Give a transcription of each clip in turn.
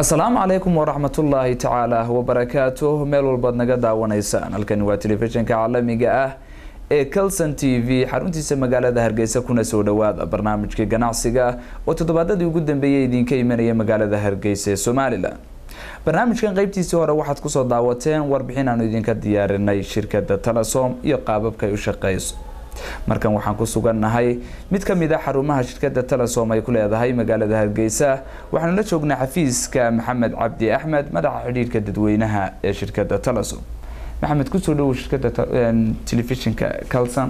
asalaamu calaykum waraxmatullaahi tacaala wabarakaatuh meel walbaad naga daawanaysaan halkani waa telefishinka caalamiga ah ee calson t v xaruntiisa magaalada hargeysa kuna soo dhawaada barnaamijkii ganacsiga oo toddobaadadii ugu dambeeyay idinka imanaya magaalada hargeysa ee somalilan barnaamijkan qeybtiisii hore waxaad kusoo daawateen warbixin aanu idinka diyaarinay shirkada telesom iyo qaababka ay u shaqeyso markan waxaan ku sugannahay mid ka mid a xarumaha shirkada telesom ay ku leedahay magaalada hargeysa waxaanu la joognaa xafiiska maxamed cabdi axmed madaxa xidhiirka dadweynaha ee shirkada telesom maxamed kusoo dhawow shirkada telefishinka calson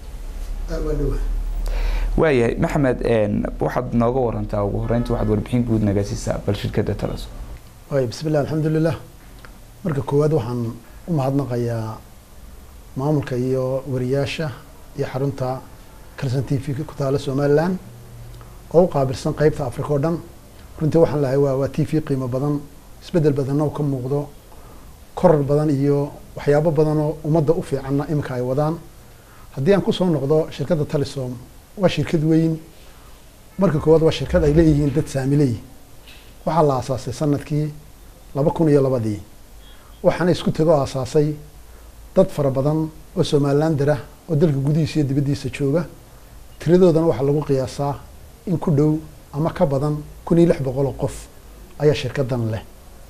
waayahay maxamed waxaad nooga warantaa ugu horeynta waxaad warbixin guud naga siisaa bal shirkada telesom waay bismillah alxamdulilah marka koowaad waxaan u mahadnaqayaa maamulka iyo wariyaasha iyo xarunta calson t v ku taala somalilan oo u qaabilsan qeybta africa oo dhan runtii waxaan lahay waa waa t v qiimo badan isbedel badanna oo ka muuqdo korar badan iyo waxyaabo badan oo ummadda u fiicanna iminka ay wadaan haddii aan kusoo noqdo shirkadda telesom waa shirkad weyn marka koowaad waa shirkad ay leeyihiin dad saamiley waxaa la aasaasay sanadkii laba kun iyo labadii waxaana isku tego aasaasay dad fara badan oo somalilander ah oo dalka gudihiisa iyo dibaddiisa jooga tiradoodana waxaa lagu qiyaasaa in ku dhow ama ka badan kun iyo lix boqol oo qof ayaa shirkaddan leh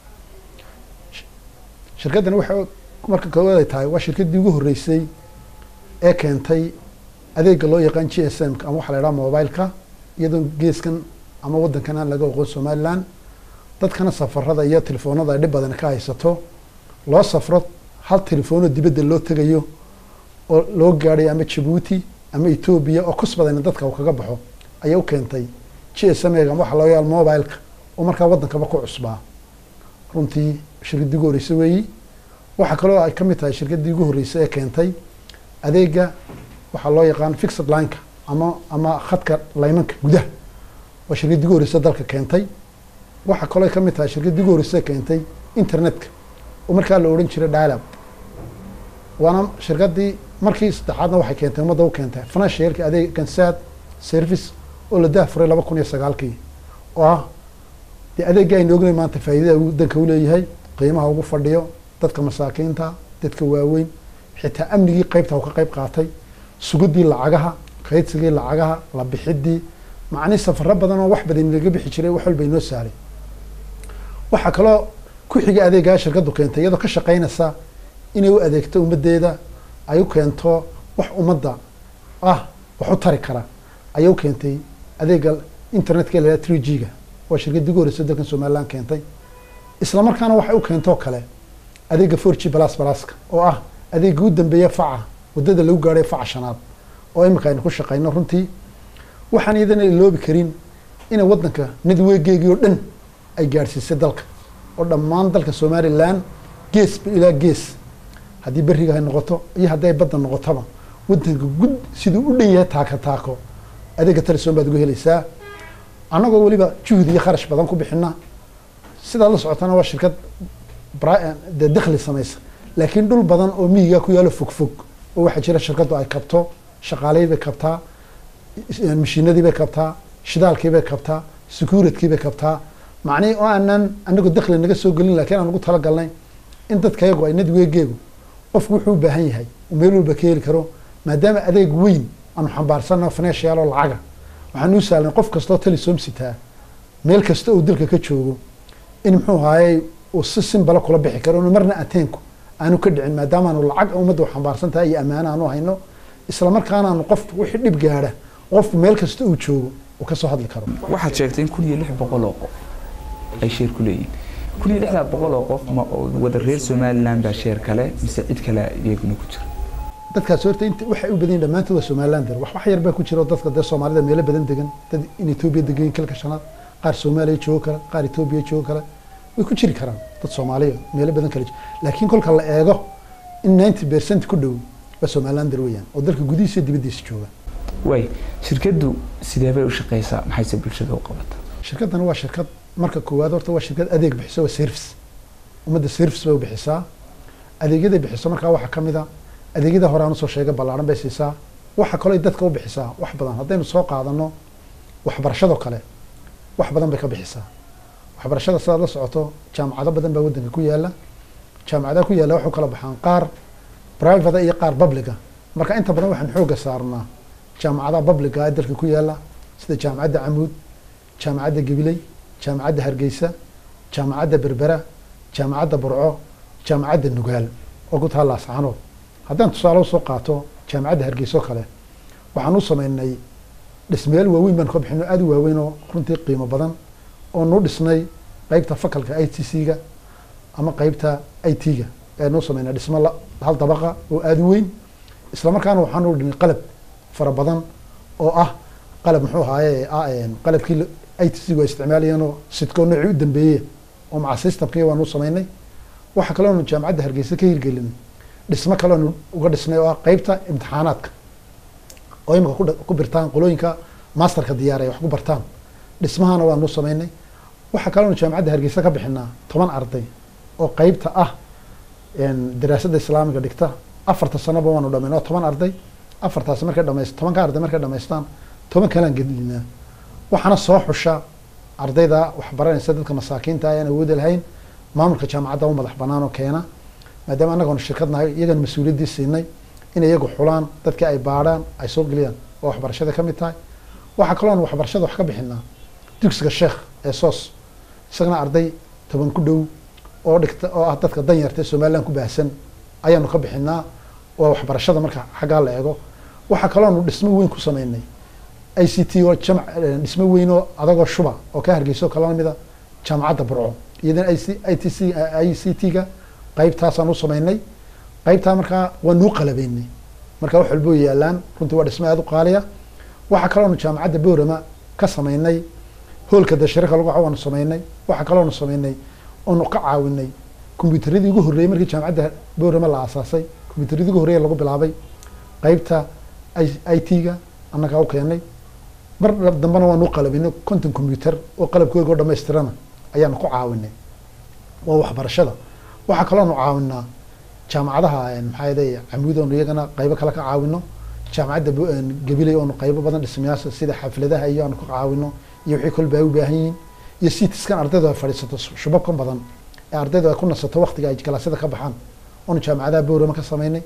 shirkaddani waxay marka koowaad ay tahay waa shirkaddii ugu horreysay ee keentay adeega loo yaqaan g s m ama waxaa la idhaha mobileka iyadoo geeskan ama waddankan aan laga oqon somalilan dadkana safarada iyo telefoonada ay dhib badan ka haysato loo safro hal telefoonoo dibadda loo tegayo oo loo gaadhay ama jabuuti ama etoobiya oo kus badan dadka uu kaga baxo ayay u keentay g s m ama waxa loo yaal mobileka oo markaa waddankaba ku cusbaa runtii shirkaddii ugu horreysay weeyi waxaa kaloo ay ka mid tahay shirkaddii ugu horreysay ee keentay adeega waxaa loo yaqaan fixed lineka ama ama khadka laymanka gudaha waa shirkaddii ugu horreysay dalka keentay waxaa kaloo ay ka mid tahay shirkaddii ugu horreysay keentay internetka oo markaa la odhan jiray dialab waana shirkaddii markii saddexaadna waxay keentay ummadda u keentay financialka adeeg gansad service oo la daafuray laba kun iyo sagaalkii oo ah dee adeegga aynu ognay maanta faa'iidada uu danka u leeyahay qiimaha ugu fadhiyo dadka masaakiinta dadka waaweyn xitaa amnigii qeybta u ka qeyb qaatay suguddii lacagaha kaydsigii lacagaha la bixidii macnii safaro badan oo wax badan laga bixi jiray wax walba inoo sahlay waxaa kaloo ku xiga adeegaa shirkaddu keentay iyadoo ka shaqeynaysa inay u adeegto ummaddeeda ay u keento wax ummadda ah wax u tari kara ayay u keentay adeega internetka la three g ga waa shirkaddii ugu horreysay dalkan somalilan keentay isla markaana waxay u keentoo kale adeega four g balas balaska oo ah adeega u dambeeya faca waddada lagu gaadhay faca shanaad oo iminka aynu ku shaqeyno runtii waxaan iyadana iloobi karin inay waddanka nadweegeegii oo dhan ay gaadhsiisay dalka oo dhammaan dalka somalilan geesba ilaa gees haddii beriga ay noqoto iyo haddii ay badda noqotoba waddanka gud siduu u dhan yahay taako taako adeega telesom baad uga helaysaa annagoo weliba juhdi iyo kharash badan ku bixina sidaad la socotana waa shirkad dee dakhli samaysa laakiin dhul badan oo miyiga ku yaalo fog fog oo waxaa jira shirkaddu ay kabto shaqaalihii bay kabtaa mashiinadii bay kabtaa shidaalkii bay kabtaa securitykii bay kabtaa macnihii oo aanan anagu dakhli naga soo gelin lakiin aan ugu talagalnay in dadkayagu ay nadweegeegu qofku wuxuu u baahan yahay uu meel walba ka heli karo maadaama adeeg weyn aanu xambaarsanno financial oo lacaga waxaan u sahlan qof kastoo telesom sitaa meel kasta uu dalka ka joogo in muxuu ahaayey uu si simbala kula bixi karo inu marna ateenku aanu ka dhicin maadaama aanu lacag ummadda u xambaarsan tahay iyo ammaano aanu hayno isla markaana aanu qofku wixii dhib gaadha qofku meel kasta uu joogo uu kasoo hadli karo waxaad sheegtay in kun iyo lix boqol oo qof ay sheer ku leeyihin kun iyo lixdaa boqol oo qof ma wada reer somalilan baa sheer kale mise cid kale iyaguna ku jira dadkaas horta int waxay u badan yihin dhammaantood waa somalilander wax wax yar baa ku jira oo dadka dee soomaalida meelo badan degan dad in etoobiya degayin kalka shanaad qaar soomaaliya joogo kale qaar etoobiya joogo kale way ku jiri karaan dad soomaaliya meelo badan kale laakiin kolka la eego in ninety percent ku dhow waa somalilander weeyaan oo dalka gudihiisa iyo dibaddiisa jooga way shirkaddu sidee bay u shaqeysaa maxayse bulshada u qabata shirkaddana waa shirkad marka koowaad horta waa shirkad adeeg bixiso waa service ummadda service bay u bixisaa adeegyaday bixiso markaa waxaa ka mid a adeegyada hore aan usoo sheegay ballaaran bay siisaa waxa kaloo ay dadka u bixisaa wax badan haddaynu soo qaadano waxbarashadoo kale wax badan bay ka bixisaa waxbarashada sidaad la socoto jaamacado badan baa waddanka ku yaala jaamacadaha ku yaala waxu kala baxaan qaar private iyo qaar publica marka inta badan waxaan xoogga saarnaa jaamacadaha publica ee dalka ku yaala sida jaamacadda camuud jaamacadda gabiley jaamacadda hargeysa jaamacadda berbera jaamacadda burco jaamacadda nugaal oo ku taalla ascaanood haddaan tusaale usoo qaato jaamacadda hargeysa oo kale waxaan u sameynay dhismayaal waaweyn baan ka bixino aada u waaweyn oo runtii qiimo badan oo nuu dhisnay qeybta fakalka i t c-ga ama qeybta i t-ga ee nuu sameynay dhismo hal dabaqa oo aada u weyn isla markaana waxaan u dhignay qalab fara badan oo ah qalab muxuu ahaaye qalabkii i t c-gu ay isticmaalayeen oo sidkoo noocii u dambeeye oo maca systemkii waanu sameynay waxaa kaloonu jaamacadda hargeysa ka hirgelin dhismo kaleonu uga dhisnay oo ah qeybta imtixaanaadka oo imika ku birtaan qolooyinka masterka diyaar ay wax ku bartaan dhismahana waanu sameynay waxaa kaloonu jaamacadda hargeysa ka bixinaa toban arday oo qeybta ah daraasadda islaamiga dhigta afarta sanoba waanu dhamayn oo toban arday afartaasi markay dhamays tobanka arday markay dhamaystaan toban kalaan gelinaa waxaana soo xusha ardayda waxbaranaysa dadka masaakiinta ayaan awoodi lahayn maamulka jaamacadda u madax banaan oo keena maadaama annagoona shirkad nahay iyagana mas-uuliyaddii siinay in iyagu xulaan dadkii ay baadhaan ay soo geliyaan oo waxbarashada ka mid tahay waxaa kaloon waxbarashada wax ka bixinaa dugsiga sheekh ee soos isagana arday toban ku dhow oo dhigta oo ah dadka danyarta ee somaliland ku baahsan ayaanu ka bixinaa oo waxbarashada marka xaggaa la eego waxaa kaloonu dhismo weyn ku sameynay i c t oo jamc dhismo weyn oo adagoo shuba oo ka hargeyso kala mida jaamacadda burco iyadana i t c i c t-ga qeybtaasaan u sameynay qeybtaa markaa waanuu qalabeynay marka wax walbo yaalaan runtii waa dhismo aada u qaaliya waxaa kaloonu jaamacadda boorama ka sameynay hoolka dashirika lagu waanu sameynay waxaa kaloonu sameynay oonu ka caawinay kombyuutaradii ugu horreeyey markii jaamacadda boorama la aasaasay kombyuutaradii ugu horreeye lagu bilaabay qeybta i t-ga annagaa u keenay mar dambena waanu qalabinay conton combyuter oo qalabkooga oo dhamaystirana ayaanu ku caawinay waa waxbarashada waxaa kaloonu caawinaa jaamacadaha maxaa yadey camuud oonu iyagana qaybo kale ka caawino jaamacadda gabiley oonu qaybo badan dhismayaasha sida xafladaha iyo aanu ka caawino iyo wixii kolba ay u baahan yihiin iyo sitiskan ardaydu ay fadhiisato shubabkan badan ee ardaydu ay ku nasato waktiga ay kalaasyada ka baxaan oonu jaamacadaha boorama ka sameynay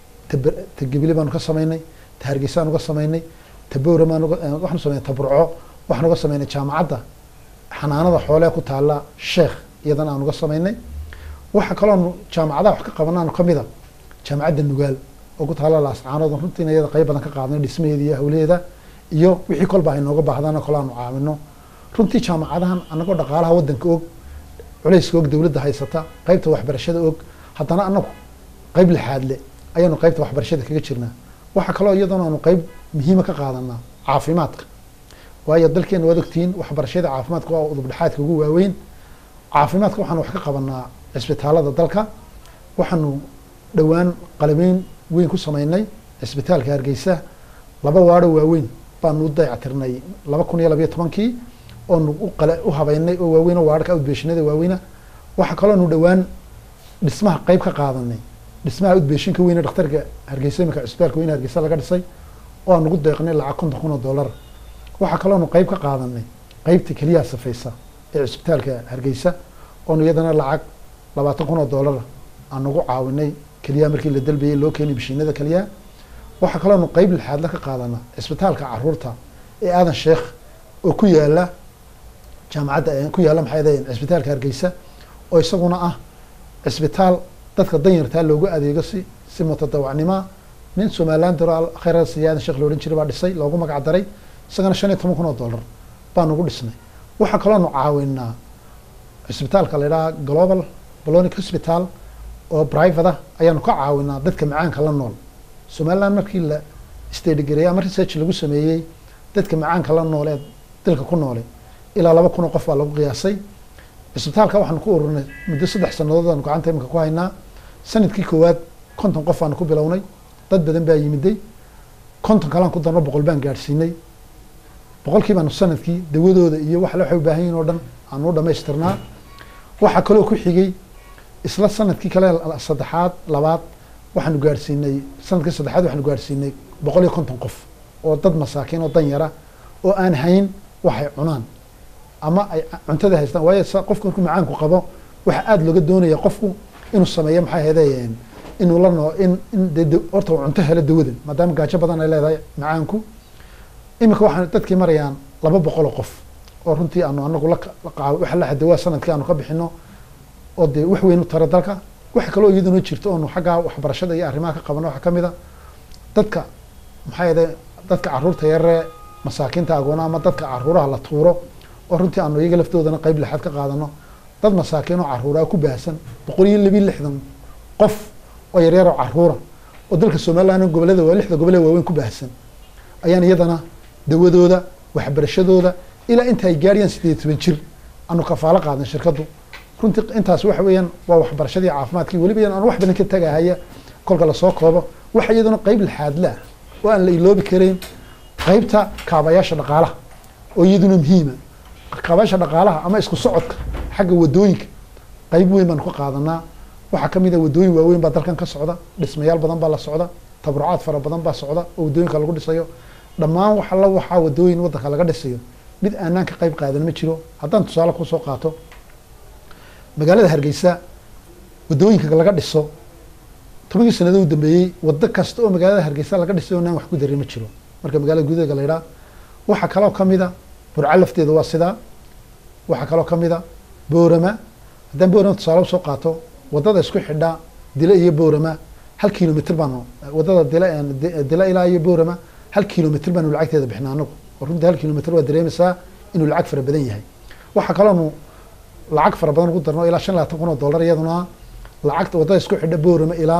ta gabile baanu ka sameynay ta hargeysaanu ka sameynay ta boorama waxaanu sameynay ta burco waxaanu ka sameynay jaamacadda xanaanada xoolee ku taala sheekh iyadana aanu ka sameynay waxaa kaloonu jaamacadaha wax ka qabanaanu kamida jaamacadda nugaal oo ku taala laascaanood runtiina iyada qayb badan ka qaadnay dhismaheeda iyo hawlaheeda iyo wixii kolba ay nooga baahdaan kale aanu caawino runtii jaamacadahan anagoo dhaqaalaha wadanka og culayska og dowladda haysata qeybta waxbarashada og haddana anagu qeyb lixaadle ayaanu qeybta waxbarashada kaga jirnaa waxaa kaloo iyadoona aanu qeyb muhiima ka qaadanaa caafimaadka waayo dalkeena waad ogtihiin waxbarashada caafimaadka waa udubdhexaadka ugu waaweyn caafimaadka waxaanu wax ka qabanaa cisbitaalada dalka waxaanu dhowaan qalabeyn weyn ku sameynay cisbitaalka hargeysa laba waadho waaweyn baanu u dayactirnay laba kun iyo labayo tobankii oonu u habeynay oo waaweyn oo waarka udbeeshinada waaweyna waxaa kaloonu dhowaan dhismaha qeyb ka qaadanay dhismaha udbeeshinka weyne dhakhtarka hargeysa imika cisbitaalka weyne hargeysa laga dhisay oo aan ugu deeqnay lacag konton kun oo dollar waxaa kaloonu qeyb ka qaadanay qeybta keliyaha safaysa ee cisbitaalka hargeysa oonu iyadana lacag labaatan kun oo dollar aan ugu caawinay keliyaha markii la dalbayay loo keenay bishiinada keliyaha waxaa kaloonu qeyb lixaadla ka qaadana cisbitaalka caruurta ee aadan sheekh oo ku yaala jaamacadda ku yaala maxay dahayn cisbitaalka hargeysa oo isaguna ah cisbitaal dadka danyartaa loogu adeego si si mutadawacnimoa nin somaliland daro khayra siya aadan sheekh loodhan jiray baa dhisay loogu magac daray isagana shan iyo toban kun oo dollar baanu ugu dhisnay waxaa kaloonu caawinaa cisbitaalka la idhaha global bolonic hospital oo private ah ayaanu ka caawinaa dadka macaanka la nool somaliland markii la stadigareey ama research lagu sameeyey dadka macaanka la nool ee dalka ku noolay ilaa laba kun oo qof baa lagu qiyaasay cisbitaalka waxaanu ku ururinay muddo saddex sanadood aanu gacanta iminka ku haynaa sanadkii koowaad konton qof baanu ku bilownay dad badan baa yimiday konton kalaan ku darno boqol baan gaadhsiinay boqolkii baanu sanadkii dawadooda iyo wax waxay u baahan yihin oo dhan aanu u dhamaystirnaa waxaa kaloo ku xigay isla sanadkii kale saddexaad labaad waxaanu gaadhsiinay sanadkii saddexaad waxaanu gaadhsiinay boqol iyo konton qof oo dad masaakiin oo danyara oo aan hayn waxay cunaan ama ay cuntada haystaan waayo sa qofku markuu macaanku qabo waxa aada looga doonaya qofku inuu sameeyo maxay ahayde inuu la noo in in de de- horta uu cunto helo dawadan maadaama gaajo badan ay leedahay macaanku iminka waxaan dadkii marayaan laba boqol oo qof oo runtii aanu anagu la la qaabo waxa la xadawaa sanadkii aanu ka bixino oo dee wax weyn u tara dalka waxa kaloo iyaduna jirto oonu xaggaa waxbarashada iyo arrimaha ka qabano waxaa ka mid a dadka maxaa yeede dadka caruurta yaree masaakiinta agoona ama dadka caruuraha la tuuro oo runtii aanu iyaga laftoodana qeyb lixaad ka qaadano dad masaakiin oo caruuraa ku baahsan boqol iyo labiyo lixdan qof oo yaryar oo caruura oo dalka somaliland gobolada waa lixda gobole waaweyn ku baahsan ayaan iyadana dawadooda waxbarashadooda ilaa inta ay gaadhiyaan sideed iyo toban jir aanu kafaalo qaadan shirkaddu runtii intaas waxa weeyaan waa waxbarashadii caafimaadkii weliba iyaan aan wax badan ka tagahaya kolka lasoo koobo waxa iyaduna qeyb lixaadla ah oo aan la iloobi karayn qeybta kaabayaasha dhaqaalaha oo iyaduna muhiima kaabayaasha dhaqaalaha ama isku socodka xagga wadooyinka qeyb weyn baanu ka qaadanaa waxaa ka mid a wadooyin waaweyn baa dalkan ka socda dhismayaal badan baa la socda tabrucaad fara badan baa socda oo wadooyinka lagu dhisayo dhammaan wax alla waxaa wadooyin wadanka laga dhisayo mid aanaan ka qeyb qaadan ma jiro haddaan tusaale kusoo qaato magaalada hargeysa wadooyinka laga dhiso tobankii sanado u dambeeyey wado kasta oo magaalada hargeysa laga dhisay oonaan wax ku darin ma jiro marka magaalada gudaheega la yidhaha waxaa kaloo ka mid a burco lafteeda waa sidaa waxaa kaloo ka mid a boorama haddaan boorama tusaale usoo qaato wadada isku xidha dila iyo boorama hal kilomitr baanu wadada dila dila ilaa iyo boorama hal kilomitr baanu lacagteeda bixina anagu oo runtii hal kilomitr waa dareemaysaa inuu lacag fara badan yahay waxaa kaloonu lacag fara badan ugu darno ilaa shan labaatan kun oo dollar iyaduna lacagta wadada isku xidha boorama ilaa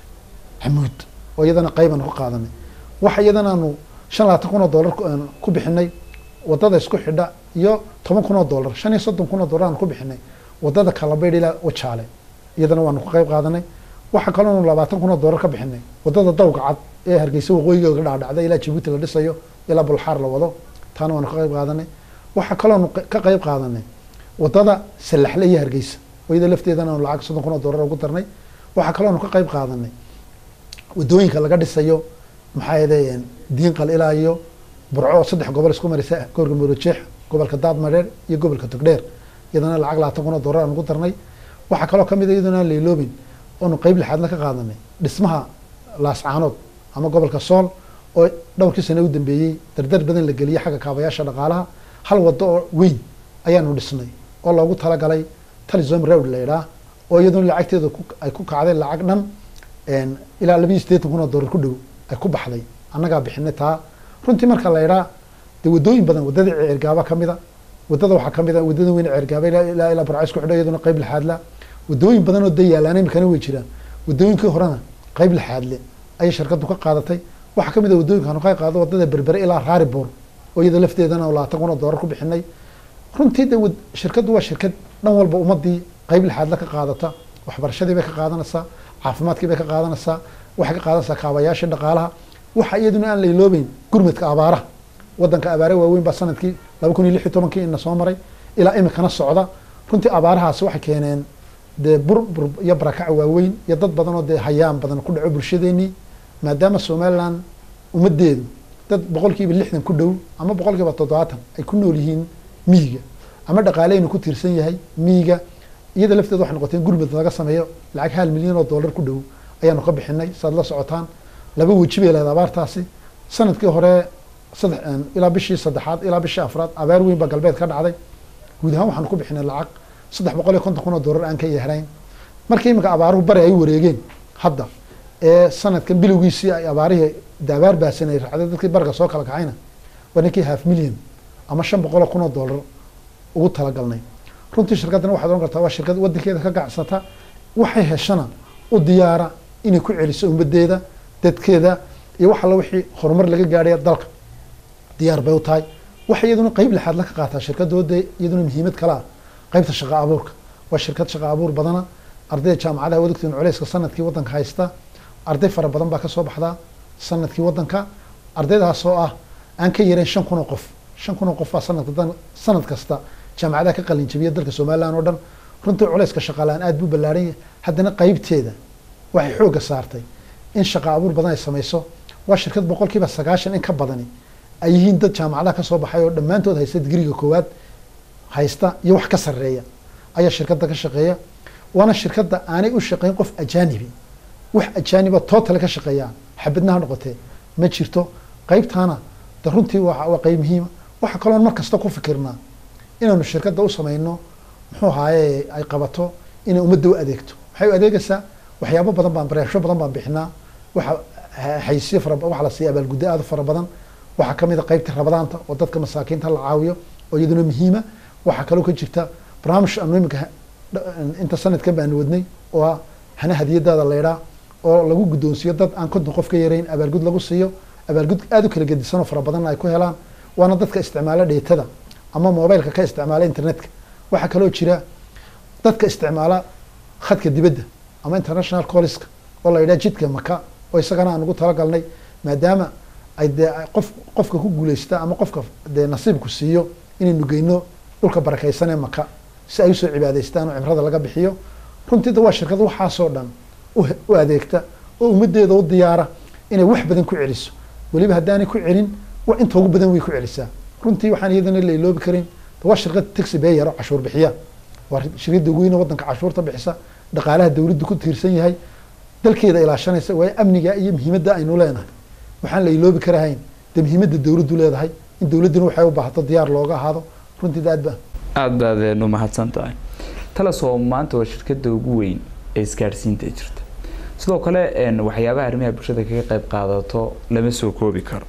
xamuud oo iyadana qeybaanu ka qaadanay waxa iyadana aanu shan labaatan kun oo dollar ku- aan ku bixinay wadada isku xidha iyo toban kun oo dollar shan iyo soddon kun oo dollar aanu ku bixinay wadada kalabaydh ilaa wajaale iyadana waanu ka qeyb qaadanay waxaa kaloonu labaatan kun oo dollar ka bixinay wadada dawga cad ee hargeysa waqooyiga ga dhacdhacda ilaa jabuuti la dhisayo ilaa bulxaar la wado taana waanu ka qeyb qaadanay waxaa kaloonu q- ka qeyb qaadanay wadada salaxle iyo hargeysa oo iyada lafteedana aanu lacag soddon kun oo dollar ugu darnay waxaa kaloonu ka qeyb qaadanay wadooyinka laga dhisayo maxaa yeede diinqal ilaa iyo burco oo saddex gobol isku marisa gobolka murojeex gobolka daadmareer iyo gobolka togdheer iyadana lacag labaatan kun oo dollar aan ugu darnay waxaa kaloo kamid a iyaduna aan layloobin oonu qeyb lixaadna ka qaadanay dhismaha laascaanood ama gobolka sool oo dhowrkii sane u dambeeyey dardar badan la geliyey xagga kaabayaasha dhaqaalaha hal wado oo weyn ayaanu dhisnay oo loogu talagalay talizom road la idhaah oo iyaduna lacagteeda ku- ay ku kacday lacag dhan een, ilaa labiyo siddeetan kun oo dollar ku dhow ay ku baxday annagaa bixinay taa runtii marka la idhaa dee wadooyin badan wadadii ceergaaba ka mida wadada waxaa ka mid a wadada weyn ceergaaba ilaa ilaa ilaa barca isku xidho iyaduna qeyb lixaadla wadooyin badan oo dayaalaan imikana way jiraan wadooyinkii horena qeyb lixaadle ayay shirkadu ka qaadatay waxaa ka mid a wadooyinka anu ka qaado wadada berbere ilaa raariboor oo iyada lafteedana oo labaatan kun oo dollar ku bixinay runtii de wad- shirkaddu waa shirkad dhan walba ummadii qeyb lixaadla ka qaadata waxbarashadii bay ka qaadanaysaa caafimaadkii bay ka qaadanaysaa waxay ka qaadanaysaa kaabayaashii dhaqaalaha waxa iyaduna aan la iloobeyn gurmadka abaaraha wadanka abaare waaweyn baa sanadkii laba kun iyo lix iyo tobankii ina soo maray ilaa imikana socda runtii abaarahaasi waxay keeneen dee burbur iyo barakac waaweyn iyo dad badan oo dee hayaan badan ku dhaco bulshadeenii maadaama somaliland ummadeedu dad boqolkiiba lixdan ku dhow ama boqolkiiba toddobaatan ay ku nool yihiin miyiga ama dhaqaaleynu ku tiirsan yahay miyiga iyada lafteeda waxay noqoteen gurmud laga sameeyo lacag hal milyan oo dollar ku dhow ayaanu ka bixinay saad la socotaan laba weji bay leedahay abaartaasi sanadkii hore saddex ilaa bishii saddexaad ilaa bishii afraad abaar weyn baa galbeed ka dhacday guud ahaan waxaanu ku bixinay lacag saddex boqol iyo konton kun oo dollar aan ka yahrayn markii iminka abaaruhu bari ay wareegeen hadda ee sanadkan bilowgiisii ay abaarihii daabaar baasan ay raacday dadkii bariga soo kala kacayna waa ninkii half million ama shan boqol oo kun oo dollar ugu talagalnay runtii shirkaddana waxaad ohan kartaa waa shirkad wadankeeda ka gacsata waxay heshana u diyaara inay ku celiso ummadeeda dadkeeda iyo wax alla wixii horumar laga gaadhaya dalka diyaar bay u tahay waxay iyaduna qeyb lixaad la ka qaataa shirkadooda iyaduna muhiimad kale ah qeybta shaqa abuurka waa shirkad shaqa abuur badana ardayda jaamacadaha wadagtiin culeyska sanadkii wadanka haysta arday fara badan baa kasoo baxdaa sanadkii wadanka ardaydaas oo ah aan ka yareyn shan kun oo qof shan kun oo qof baa sanadka sanad kasta jaamacadaha ka qalin jabiya dalka somaliland oo dhan runtii culeyska shaqaalaan aad buu ballaaran yahay haddana qeybteeda waxay xoogga saartay in shaqa abuur badan ay samayso waa shirkad boqolkiiba sagaashan in ka badani ay yihiin dad jaamacadaha kasoo baxay oo dhammaantood haysta digriga koowaad haysta iyo wax ka sarreeya ayaa shirkadda ka shaqeeya waana shirkadda aanay u shaqeyn qof ajaanibi wax ajaaniba tootale ka shaqeeyaan xabadnaha noqotee ma jirto qaybtaana de runtii waa waa qayb muhiima waxa kaloon mar kasta ku fikirnaa inaanu shirkadda u samayno muxuu ahaaye ay qabato inay ummadda u adeegto waxay u adeegaysaa waxyaabo badan baan bareesho badan baan bixinaa waxa xaysiyo fara waxa la siiya abaalguddo aad u fara badan waxaa ka mid a qaybta rabadaanta oo dadka masaakiinta la caawiyo oo iyaduna muhiima waxaa kaloo ka jirta barnaamij aanu iminka inta sanadkan baanu wadnay oo ah hana hadiyadaada laydhaa oo lagu guddoonsiiyo dad aan konton qof ka yarayn abaalgud lagu siiyo abaalgud aada u kala gedisanoo fara badanna ay ku helaan waana dadka isticmaala dheetada ama mobileka ka isticmaala internetka waxaa kaloo jira dadka isticmaala khadka dibadda ama international colliska oo la yidhaha jidka maka oo isagana aan ugu talagalnay maadaama ay dee qof qofka ku guuleysta ama qofka dee nasiibku siiyo inaynu geyno dhulka barakaysan ee maka si ay usoo cibaadaystaan oo cimrada laga bixiyo runtii da waa shirkad waxaasoo dhan u adeegta oo ummaddeeda u diyaara inay wax badan ku celiso weliba haddaanay ku celin wa inta ugu badan way ku celisaa runtii waxaan iyadana la iloobi karin waa shirkad taxi beyer oo cashuur bixiya waa shirkadda ugu weyn oo waddanka cashuurta bixisa dhaqaalaha dawladdu ku tiirsan yahay dalkeeda ilaashanaysa waayo amniga iyo muhiimadda aynu leenahay waxaan la iloobi karahayn dee muhiimadda dawladdu leedahay in dawladduna waxay u baahato diyaar looga ahaado runtii aad ba aada baad u mahadsan tahay talasoo maanta waa shirkadda ugu weyn ee isgaadhsiinta jirta sidoo kale waxyaabaha arrimaha bulshada kaga qayb qaadato lama soo koobi karo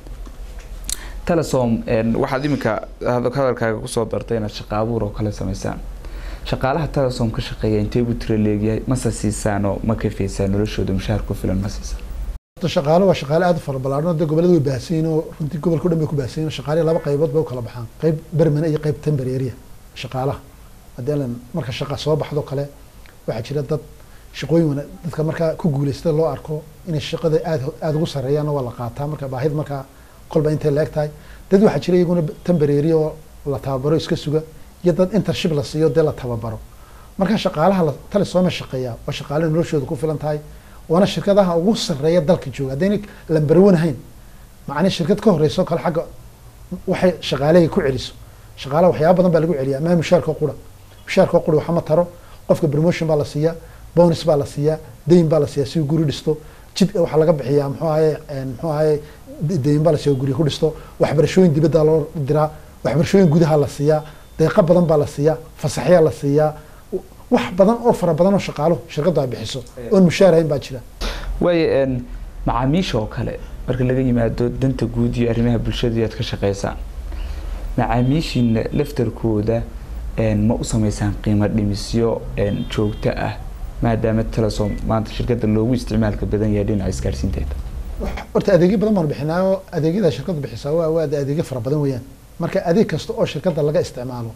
telesom waxaad iminka hadalkaaga kusoo dartay inaad shaqa abuur oo kale sameysaan shaqaalaha telesom ka shaqeeya intee buu tiro leegyahay mase siisaanoo ma kafeysaan noloshooda mushaar ku filan ma siisaan shaqaalo waa shaqaale aada u fara ballaarhan dee gobollada way baahsan yihin oo runtii gobolka o dhan bay ku baahsan yihin shaqaalihi laba qaybood bay u kala baxaan qayb bermane iyo qayb tembereeriya shaqaalaha haddii alan marka shaqa soo baxdo kale waxaa jira dad shaqooyin wana dadka markaa ku guuleystada loo arko inay shaqada aad aada ugu sarreeyaanna waa la qaataa marka baahida markaa kolba intay la eg tahay dad waxaa jira iyaguna tembereeriya oo la tababaro iska suga iyo dad intership la siiyo dee la tababaro marka shaqaalaha la talisooma shaqeeya waa shaqaale noloshooda ku filan tahay waana shirkadaha ugu sarreeya dalka jooga haddayna lambarwanahayn macnii shirkad ka horeyso kale xagga waxay shaqaalehay ku celiso shaqaalaha waxyaaba badan baa lagu celiya maa mushaarka qura mushaarka qura waxama taro qofka promotion baa la siiyaa bonus baa la siiyaa dayn baa la siiyaa si guri dhisto jid waxaa laga bixiyaa muxuu ahaye muxuu ahaye dayn baa la siiya guri ku dhisto waxbarashooyin dibadda loo diraa waxbarashooyin gudaha la siiyaa deeqa badan baa la siiyaa fasaxyaa la siiyaa wax badan oo fara badan oo shaqaalo shirkaddu ay bixiso oon mushaarahayn baa jira waayo macaamiisha oo kale marka laga yimaado danta guud iyo arrimaha bulshada aad ka shaqeysaan macaamiishiina laftarkooda ma u sameysaan qiimo dhimisyo joogto ah maadaama telesom maanta shirkadda loogu isticmaalka badan yahay dhinaca isgaarsiinteeda horta adeegyo badan baan bixinaa oo adeegyada shirkaddu bixisaa waa waa adeegyo fara badan weeyaan marka adeeg kasta oo shirkadda laga isticmaalo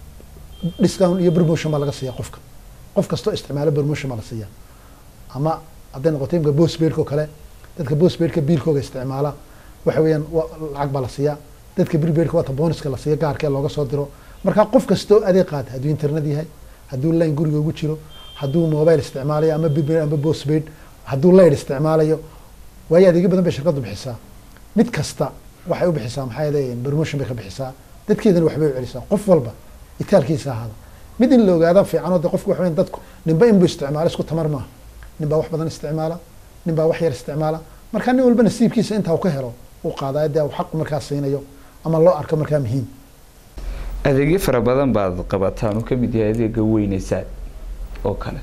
discount iyo promotion baa laga siiya qofka qof kastoo isticmaalo promotion baa la siiya ama hadday noqoto imka bosbeedka oo kale dadka bosbeedka biilkooga isticmaala waxa weeyaan lacag baa la siiyaa dadka birbeedka waata bonuska la siiya gaarka ee looga soo diro marka qof kastoo adeeg qaata hadduu internet yahay hadduu line guriga ugu jiro hadduu mobile isticmaalayo ama birbeed ama bosbeed hadduu layd isticmaalayo waayo adeegyo badan bay shirkaddu bixisaa mid kasta waxay u bixisaa maxaa yeelay promotion bay ka bixisaa dadkeedana waxbay u celisaa qof walba itaalkiisa ahaada mid in la ogaada fiican oo de qofku waxa weyan dadku ninba inbuu isticmaala isku tamar maaha nin baa wax badan isticmaala nin baa wax yar isticmaala marka nin walba nasiibkiisa intaa uu ka helo uu qaadayo dee uu xaqu markaa siinayo ama loo arko markaa muhiim adeegyo fara badan baad qabataan uu kamid yahay adeega weyne zaad oo kale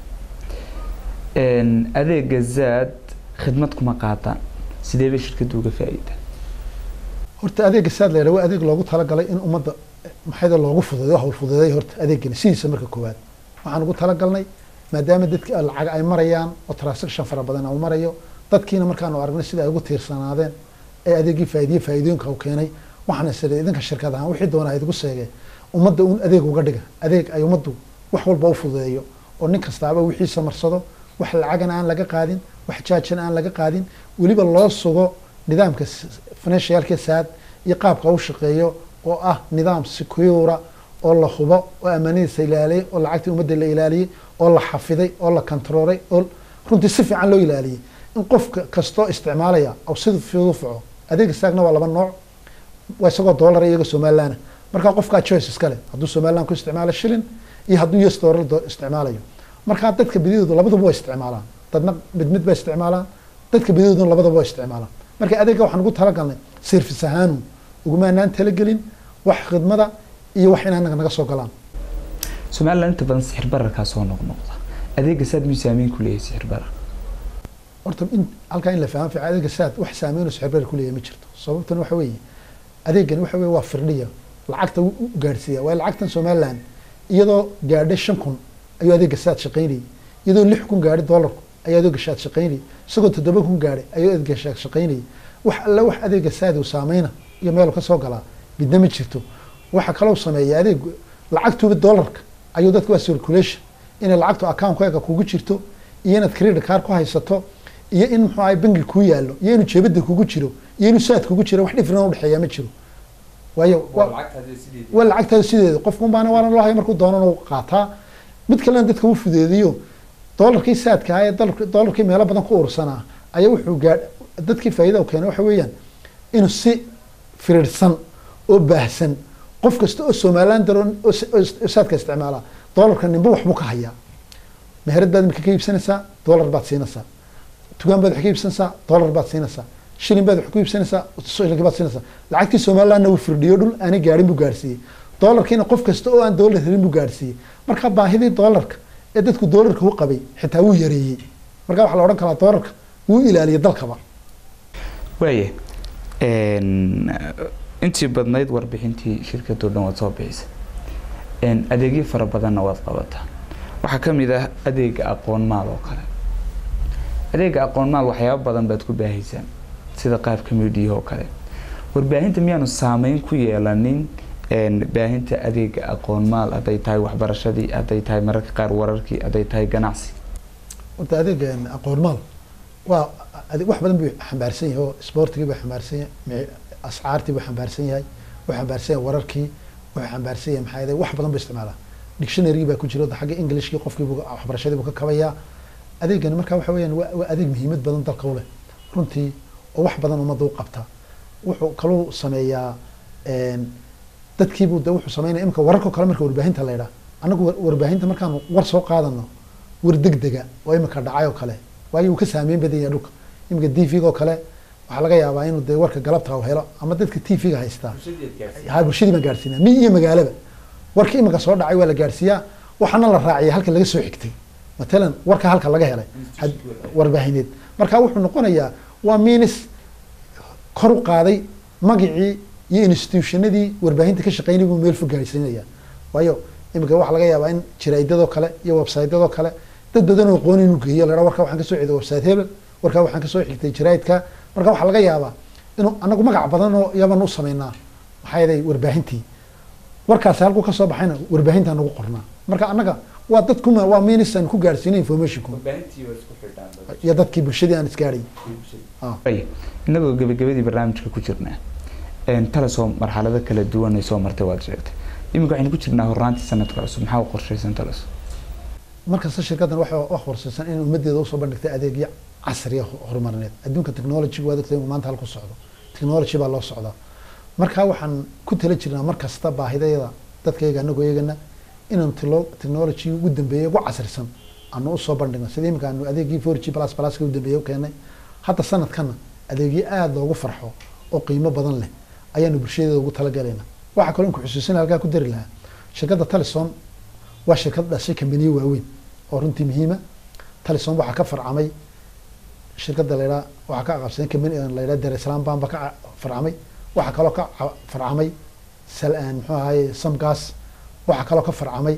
adeega zaad khidmad kuma qaataan sidee bay shirkadda uga faa-iida horta adeega saad la yidhaha waa adeeg loogu talagalay in ummadda maxayda loogu fududeeyo hawl fududeeyo horta adeegani sidiisa marka koowaad waxaan ugu talagalnay maadaama dadka lacag ay marayaan oo transaction fara badan uu marayo dadkiina markaanu aragnay sida ay ugu tiirsanaadeen ee adeegii faa'iidiye faa'iidooyinka uu keenay waxaan isiri idinka shirkad ahaan wixii doona idigu seegee ummadda un adeeg uga dhiga adeeg ay ummaddu wax walba u fududeeyo oo nin kastaaba wixiisa marsado wax lacagana aan laga qaadin wax jaajana aan laga qaadin weliba loo sugo nidaamka financialka saad iyo qaabka u shaqeeyo oo ah nidaam secura oo la hubo oo amaanadiisa ilaaliyay oo lacagtii ummadda la ilaaliyey oo la xafiday oo la controlay oo runtii si fiican loo ilaaliyey in qofka kastoo isticmaalaya oo sida fudud u faco adeega saagna waa laba nooc waa isagoo dollar iyaga somalilaana markaa qofkaa choice iskale hadduu somaliland ku isticmaalo shilin iyo hadduu us dollar do- isticmaalayo markaa dadka bedidoodu labaduba waa isticmaalaan dadna mid mid ba isticmaalaan dadka bedidooduna labadaba waa isticmaalaan marka adeega waxaan ugu talagalnay service ahaanu ugumaanaan talagelin wax khidmada iyo wax in anaga naga soo galaan somaliland inta badan sixir bararkaa soo noqnoqda adeega saad miyuu saameyn ku leeyahay sixir barar horta in halkaa in la fahmo fiican adeega saad wax saameynoo sixirbar kuleeyahay ma jirto sababtan waxa weeye adeegan waxa weye waa firdhiya lacagta u u gaadhsiiya waayo lacagtan somaliland iyadoo gaadhay shan kun ayuu adeega saad shaqaynayay iyadoo lix kun gaadhay doolarku ayaa adeega saad shaqaynayay isagoo toddoba kun gaadhay ayuu adeega saad shaqaynayay wax alle wax adeega saad uu saameyna iyo meel ka soo galaa midna ma jirto waxa kaloo sameeya adeeg lacagtuba doolarka ayuu dadka waa circulation inay lacagtu account-kaaga kugu jirto iyo inaad credit card ku haysato iyo in muxuu ahay bangi kuu yaallo iyo inuu jeebada kugu jiro iyo inuu saad kugu jiro wax dhifran udhexeeya ma jiro waayo waa waa lacagtaada sideeda qofkun baana waana loo haya markuu doonana u qaataa mid kalena dadka u fudeediyo doolarkii saadka ah ee dolark- doolarkii meelo badan ku ursanaa ayaa wuxuu gaadh dadkii faa'iida u keenay waxa weeyaan inuu si firirsan oo baahsan qof kasta oo somaliland daroon oo s- oo s- oo saadka isticmaala doolarka ninba waxbuu ka hayaa meherad baad imika ka iibsanaysaa doolar baad siinaysaa tugaan baad wax ka iibsanaysaa doolar baad siinaysaa shilin baad wax ku iibsanaysaa shilin baad siinaysaa lacagtii somalilandna wuu firdhiyo dhul aanay gaadhin buu gaadhsiiyey doolarkiina qof kasta oo aan doolar helin buu gaadhsiiyey marka baahidii doolarka ee dadku doolarka u qabay xitaa wuu yareeyey marka waxaa la odhan karaa doolarka wuu ilaaliyay dalkaba waaya intii badnayd warbixintii shirkadoo dhan waad soo bixisay adeegyo fara badanna waad qabataa waxaa ka mid ah adeega aqoon maal oo kale adeega aqoon maal waxyaabo badan baad ku baahaysaan sida qaabka midiya oo kale warbaahinta miyaanu saameyn ku yeelanin baahinta adeega aqoon maal hadday tahay waxbarashadii hadday tahay mararka qaar wararkii hadday tahay ganacsi horta adeega aqoon maal waa ade- wax badan buu xambaarsan yahay oo sportigii buu xambaarsan yahay mi- ascaartii buu xambaarsan yahay wuxuu xambaarsan yahay wararkii wuxuu xambaarsan yahay maxaa yeelay wax badan buu isticmaalaa dictionary baa ku jira oo xagga englishkii qofkii buu waxbarashadii buu ka kabayaa adeegani marka waxa weeyaan waa waa adeeg muhiimad badan dalka u leh runtii oo wax badan ummadda u qabta wuxuu kaluu sameeyaa dadkiibuu de wuxuu sameynaya imika wararkao kale marka warbaahinta la yidhaha annagu war- warbaahinta markaanu war soo qaadano war degdega oo imika dhacay oo kale waayo uu ka saameyn badan yahay dhulka imika t v-ga oo kale waxaa laga yaabaa inuu dee warka galabta u helo ama dadka t v-ga haystaa ha bulshadii baan gaadhsiinaa mi iyo magaalaba warka imika soo dhacay waa la gaadhsiiyaa waxaana la raaciya halka laga soo xigtay matalan warka halka laga helay had- warbaahineed marka wuxuu noqonayaa waa minis kor u qaaday magacii iyo institutionadii warbaahinta ka shaqeynay buu meel fog gaarsiinaya waayo imika waxaa laga yaabaa in jaraa'idadoo kale iyo websaytyadoo kale dad badan oo aqoon inuu geeyo la warka waxaan kasoo xigtay website hebel warka waxaan kasoo xigtay jaraa'idka marka waxaa laga yaabaa inuu anagu magac badan oo yaban u sameynaa maxaa yeelay warbaahintii warkaasi halkuu kasoo baxayna warbaahintaa nagu qornaa marka annaga waa dadkuma waa minisaan ku gaarsiinay informationku iyo dadkii bulshadii aan isgaadhay Ay, inagoo gabagabadii barnaamijka ku jirnaa talasoo marxalado kala duwan ay soo martay waad sheegtay iminka waxaynu ku jirnaa horraantii sanadka cusub maxaa u qorshaysan talas markasta shirkaddan waxay wax warsaysan in ummadeeda usoo bandhigtay adeegyo casriya horumarineed adduunka technology waa dadka maanta halku socdo technology baa loo socdaa marka waxaan ku tala jirnaa mar kasta baahidayada dadkayga anagoo eegana inaan tilo- technology ugu dambeeyay ugu casrisan aanu usoo bandhigno sida imika aanu adeegii four g plus pluska ugu dambeeyay u keenay hadda sanadkana adeegyo aada loogu farxo oo qiimo badan leh ayaanu bulshadeeda ugu talagalayna waxaa kaloo inku xusuusina halkaa ku dari lahaa shirkadda talison waa shirkad dhashay kambaniyo waaweyn oo runtii muhiima talison waxaa ka farcamay shirkadda laydhaa waxaa ka aqabsaday kambani laydhaa dar islam ban baa ka ca- farcamay waxaa kaloo ka ca- farcamay sal- muxuu ahaye samgas waxaa kaloo ka farcamay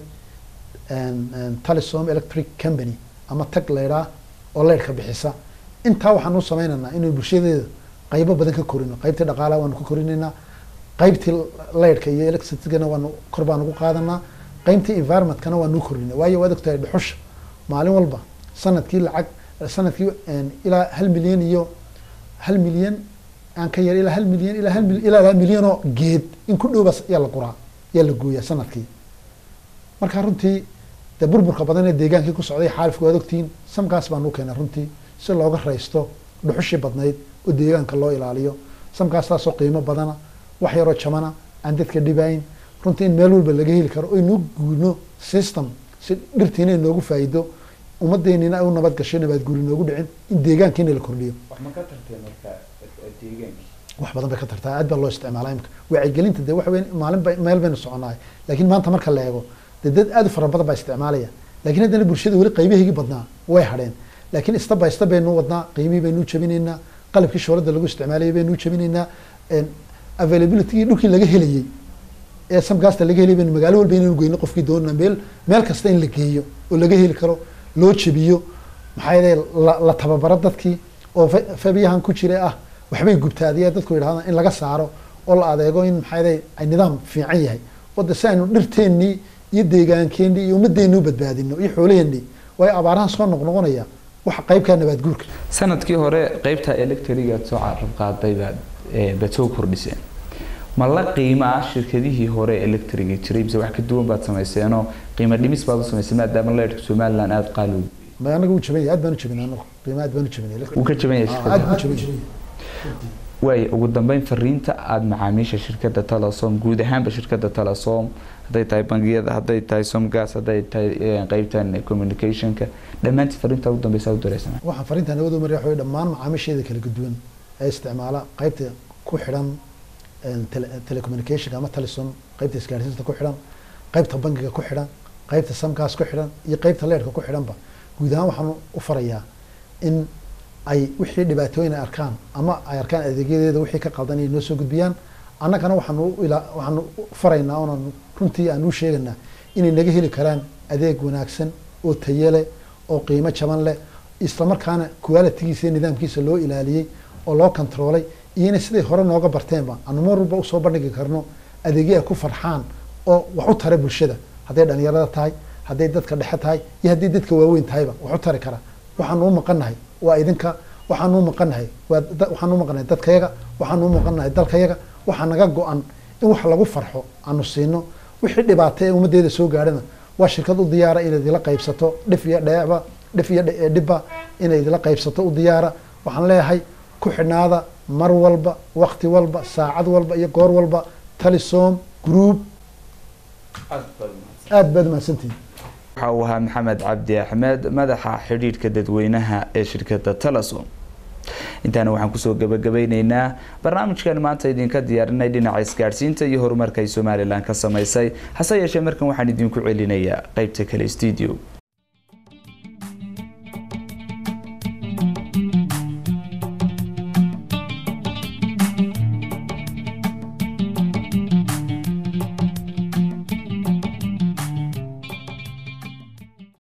talisom electric company ama tag laydhaa oo leyrhka bixisa intaa waxaan u sameynaynaa inay bulshadeeda qaybo badan ka korino qaybtii dhaqaalaha waanu ka korinaynaa qaybtii leyrhka iyo electricitygana waanu kor baanu ku qaadanaa qaybtii environmentkana waanu u korinay waayo waad ogtahay dhuxusha maalin walba sanadkii lacag sanadkii ilaa hal milyan iyo hal milyan aan ka yar ilaa hal milyan ilaa hal mil- ilaa laba milyan oo geed in ku dhowba yaa la guraa yaa la gooyaa sanadkii marka runtii dee burburka badan ee deegaankii ku socday xaalifku waad ogtihiin samkaas baan u keenay runtii si looga raysto dhuxushii badnayd oo deegaanka loo ilaaliyo samkaas taasoo qiimo badana wax yaroo jamana aan dadka dhibayn runtii in meel walba laga heli karo oynuu guurno system si dhirtiina inoogu faa'iido ummadeenina ay u nabad gasho nabaad guuri noogu dhicin in deegaankiina la kordhiyo wax badan bay ka tartaa aad baa loo isticmaalaa imika wacyigelinta dee waxa weyn maalin ba meel baynu soconaay laakiin maanta marka la eego dee dad aad u fara badan baa isticmaalaya laakiin haddana bulshada weli qaybahaygii badnaa way hadheen laakiin step by step baynu wadnaa qiimihii baynu jabinaynaa qalabkii shoolada lagu isticmaalayay baynu jabinaynaa availabilitygii dhulkii laga helayey ee samgaasta laga helay baynu magaalo walba inaynu geyno qofkii doonana meel meel kasta in la geeyo oo laga heli karo loo jabiyo maxaa yeelay la la tababaro dadkii oo fabiyahan ku jira ah waxbay gubtaadiya dadku yidhahdaan in laga saaro oo la adeego in maxaa yeelay ay nidaam fiican yahay oo de si aynu dhirteennii iyo deegaankeenii iyo ummadeenni u badbaadino iyo xoolaheennii waayo abaarahan soo noqnoqonaya waxa qaybkaa nabaad guurka sanadkii hore qeybta electrigaad soo carab qaaday baad baad soo kordhiseen ma la qiimaa shirkadihii hore electriga jiray mise wax ka duwan baad samayseenoo qiimo dhimis baad u samaysay maadaama leerhka somaliland aada qaali ma anaga wuu jaban yahay aad baan u jabinay anagu qiimo aad baan u jabinay wuu ka jaban yahay aad buu shirkada jaban yahay waay ugu dambeyn fariinta aada macaamiisha shirkada telesom guud ahaanba shirkada telesom hadday tahay bangiyada hadday tahay somgas hadday tahay eh, qeybtan communicationka dhammaantii fariinta ugu dambeysa u dareysana waxaan fariinta nabad u mariya waxa weye dhammaan macaamiisheeda kala duwan ee isticmaala qaybta ku xidhan een, tele- telecommunicationka ama telesom qaybta isgaarsiinta ku xidhan qaybta bangiga ku xidhan qaybta samgaas ku xidhan iyo qaybta leerka ku xidhanba guud ahaan waxaan u farayaa in ay wixii dhibaatooyin ay arkaan ama ay arkaan adeegyadeeda wixii ka qaldan inay noo soo gudbiyaan annagana waxaanu u ila waxaanu u faraynaa oonaan runtii aan u sheegaynaa inay naga heli karaan adeeg wanaagsan oo tayo leh oo qiimo jaban leh islamarkaana qualitigiisa iyo nidaamkiisa loo ilaaliyey oo loo controolay iyo inay siday hore nooga barteenba aanu mar walba usoo bandhigi karno adeegyo ay ku farxaan oo wax u tara bulshada hadday dhalinyarada tahay hadday dadka dhexe tahay iyo hadday dadka waaweyn tahayba wax u tari kara waxaanu u maqannahay waa idinka waxaanu u maqannahay waa da- waxaanu u maqannahay dadkayaga waxaanu u maqannahay dalkayaga waxaa naga go-an in wax lagu farxo aanu siino wixii dhibaato ee ummaddeeda soo gaadhana waa shirkad u diyaara inayd ila qaybsato dhif iyo dheecba dhif iyo dhe- dhibba inayd ila qaybsato u diyaara waxaan leeyahay ku xidhnaada mar walba wakti walba saacad walba iyo goor walba talisom group aad baad umahadsantihin waxa uu ahaa maxamed cabdi axmed madaxa xidhiidhka dadweynaha ee shirkada telesom intaana waxaan kusoo gabagabeyneynaa barnaamijkan maanta idinka diyaarinay dhinaca isgaadhsiinta iyo horumarka ay somalilan ka samaysay hase yeeshee markan waxaan idinku celinayaa qeybta kale studio